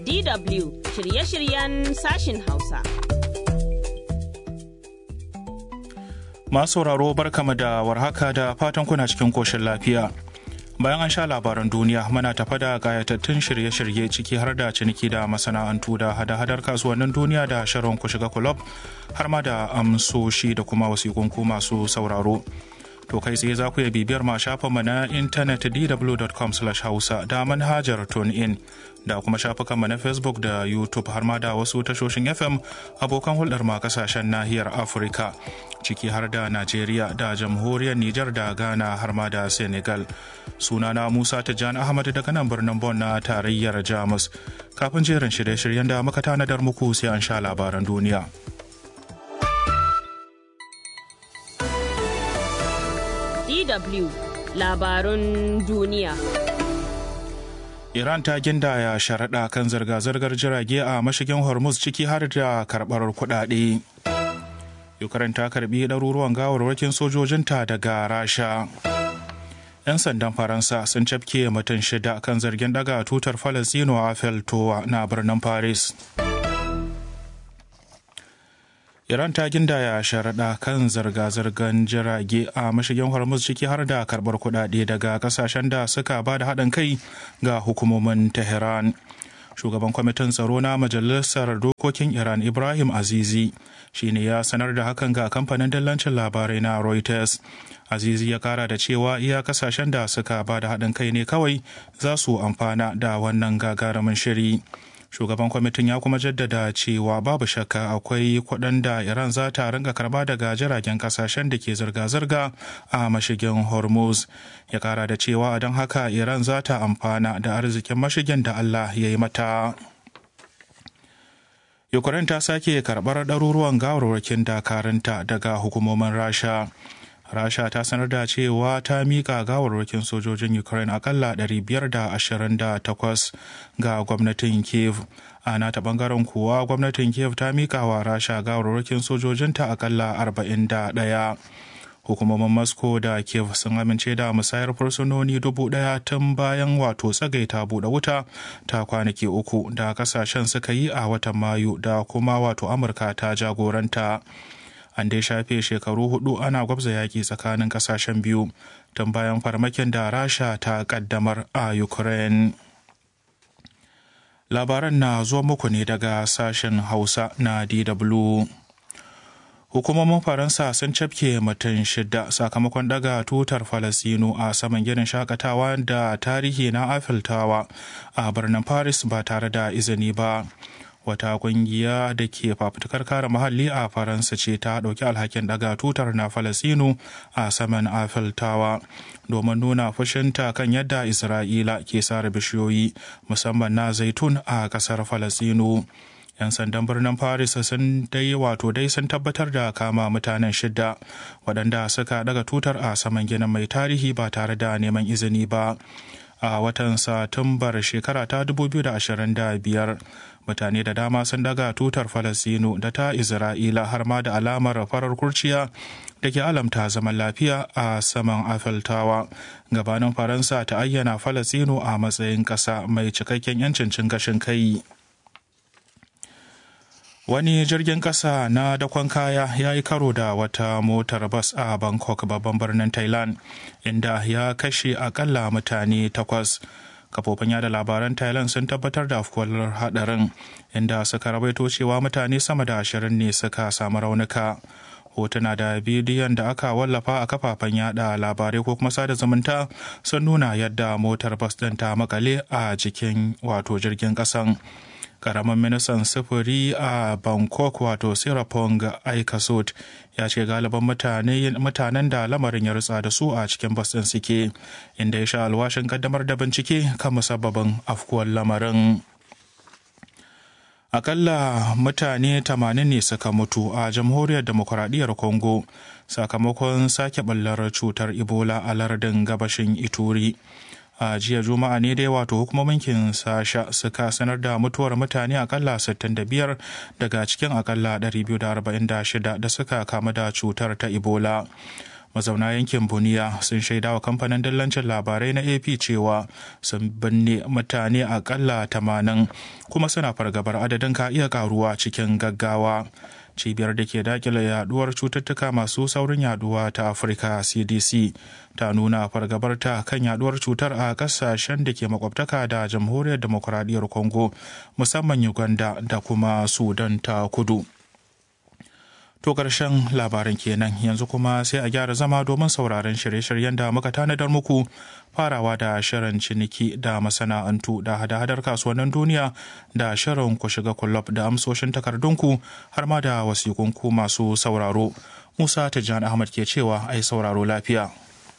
DW shirye-shiryen sashin Hausa. Masu sauraro barkama da warhaka da fatan kuna cikin koshin lafiya. Bayan an sha labaran duniya muna tafa da gayatattun shirye-shirye ciki har da ciniki da masana'antu da hada-hadar kasuwannin duniya da sharon ku shiga kulob har ma da amsoshi da kuma wasiƙunku masu sauraro. To kai tsaye za ku iya bibiyar ma shafinmu na intanet dw.com hausa da manhajar in da kuma shafukanmu na Facebook da YouTube har ma da wasu tashoshin FM abokan hulɗar ma kasashen nahiyar Afirka ciki har da Najeriya da jamhuriyar Nijar da Ghana har ma da Senegal. Sunana Musa Tijjani Ahmad daga nan birnin Bon na tarayyar Jamus. Kafin jerin shirye-shiryen da muka tanadar muku sai an sha labaran duniya. DW labarun duniya. Iran ta gindaya sharaɗa kan zirga-zirgar jirage a mashigin Hormuz ciki har da karɓar kuɗaɗe. Ukraine ta karɓi ɗaruruwan gawarwakin sojojinta daga Rasha. 'Yan sandan Faransa sun cafke mutum shida kan zargin ɗaga tutar Falasino a Feltowa na birnin Paris. Iran ta gindaya sharaɗa kan zirga-zirgar jirage a mashigin Hormuz ciki har da karɓar kuɗaɗe daga ƙasashen da suka ba da haɗin kai ga hukumomin Tehran. Shugaban kwamitin tsaro na Majalisar Dokokin Iran Ibrahim Azizi shi ne ya sanar da hakan ga kamfanin dillancin labarai na Reuters. Azizi ya kara da cewa iya kasashen da suka ba da haɗin kai ne kawai za su amfana da wannan gagarumin shiri. shugaban kwamitin ya kuma jaddada cewa babu shakka akwai kuɗin da iran za ta ringa karba daga jiragen kasashen da ke zirga-zirga a mashigin hormuz ya kara da cewa don haka iran za ta amfana da arzikin mashigin da allah ya yi mata ukraine ta sake karɓar ɗaruruwan gawarwakin dakarunta daga hukumomin rasha rasha ta sanar da cewa ta mika gawarwakin sojojin ukraine akalla 528 ga gwamnatin kiev a nata bangaren kuwa gwamnatin kiev ta mika wa rasha gawarwakin sojojinta akalla 41 hukumomin moscow da kiev sun amince da musayar fursunoni dubu daya tun bayan wato tsagaita buɗe wuta ta kwanaki uku da kasashen suka yi a watan mayu da kuma wato amurka ta jagoranta an dai shafe shekaru hudu ana gwabza yaƙi tsakanin ƙasashen biyu tun bayan farmakin da rasha ta ƙaddamar a ukraine labaran na zuwa muku ne daga sashen hausa na dw hukumomin faransa sun cafke mutum shida sakamakon daga tutar falasino a saman ginin shakatawa da tarihi na afiltawa a birnin paris ba tare da izini ba wata kungiya da ke fafutukar kare muhalli a faransa ce ta ɗauki alhakin daga tutar na falasinu a saman Eiffel Tower domin nuna fushinta kan yadda isra'ila ke sare bishiyoyi musamman na zaitun a ƙasar falasinu 'yan sandan birnin paris sun dai wato dai sun tabbatar da kama mutanen shida waɗanda suka daga tutar a saman ginin mai tarihi ba tare da neman izini ba a watan satumbar shekara ta 2025 mutane da dama sun daga tutar falasino da ta isra'ila har ma da alamar farar kurciya da ke alamta zaman lafiya a saman afiltawa gabanin faransa ta ayyana falasino a matsayin ƙasa mai cikakken 'yancin cin gashin kai wani jirgin kasa na dakon kaya ya yi karo da wata motar bas a bangkok babban birnin thailand inda ya kashe akalla mutane takwas kafofin yada labaran thailand sun tabbatar da afkuwar hadarin inda suka rawaito cewa mutane sama da ashirin ne suka samu raunuka hotuna da bidiyon da aka wallafa a kafafen yada labarai ko kuma sada zumunta sun nuna yadda motar bas ɗin ta makale a jikin wato jirgin ƙasan karamin ministan sufuri a bangkok wato sirapong aikasot ya ce galiban mutanen da lamarin ya rutsa da su a cikin bas ɗin suke inda ya sha alwashin kaddamar da bincike kan musabbabin afkuwar lamarin akalla mutane 80 ne suka mutu a jamhuriyar demokuraɗiyyar congo sakamakon sake ɓallar cutar ebola a lardin gabashin ituri a jiya juma'a ne dai wato hukumomin kinsasha suka sanar da mutuwar mutane akalla 65 daga cikin akalla 246 da suka kama da cutar ta ebola mazauna yankin buniya sun shaida wa kamfanin dillancin labarai na ap cewa sun binne mutane akalla tamanin kuma suna fargabar adadin ka iya karuwa cikin gaggawa cibiyar da ke dakile yaduwar cututtuka masu saurin yaduwa ta afirka cdc ta nuna fargabarta kan yaduwar cutar a kasashen da ke makwabtaka da jamhuriyar demokuraɗiyyar congo musamman uganda da kuma sudan ta kudu To ƙarshen labaran kenan yanzu kuma sai a gyara zama domin sauraron shirye-shiryen da muka tanadar muku farawa da shirin ciniki da masana'antu da hada-hadar kasuwannin duniya da shirin ku shiga kulob da amsoshin takardunku har ma da wasikunku masu sauraro. Musa Tijjani Ahmad ke cewa ai sauraro lafiya.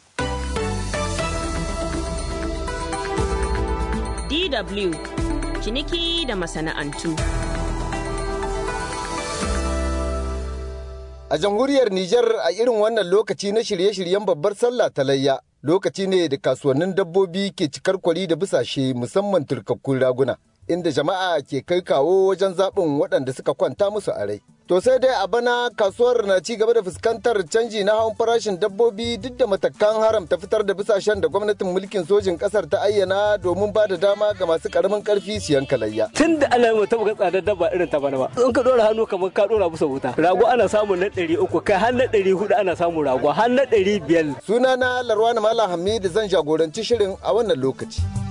DW ciniki da masana'antu. A jamhuriyar Nijar a irin wannan lokaci na shirye-shiryen babbar sallah ta layya lokaci ne da kasuwannin dabbobi ke cikar kwari da bisashe musamman turkakkun raguna inda jama'a ke kai kawo wajen zaɓin waɗanda suka kwanta musu a rai. To sai dai a bana kasuwar na ci gaba da fuskantar canji na hawan farashin dabbobi duk da matakan haramta fitar da bisashen da gwamnatin mulkin sojin kasar ta ayyana domin ba da dama ga masu karamin karfi siyan kalayya. Tun da ana yi taɓa tsadar dabba irin ta bana ba. In ka ɗora hannu kamar ka ɗora musu wuta. Rago ana samun na ɗari uku kai har na ɗari hudu ana samun rago har na ɗari biyar. Sunana Larwana Malam Hamidu zan jagoranci shirin a wannan lokaci.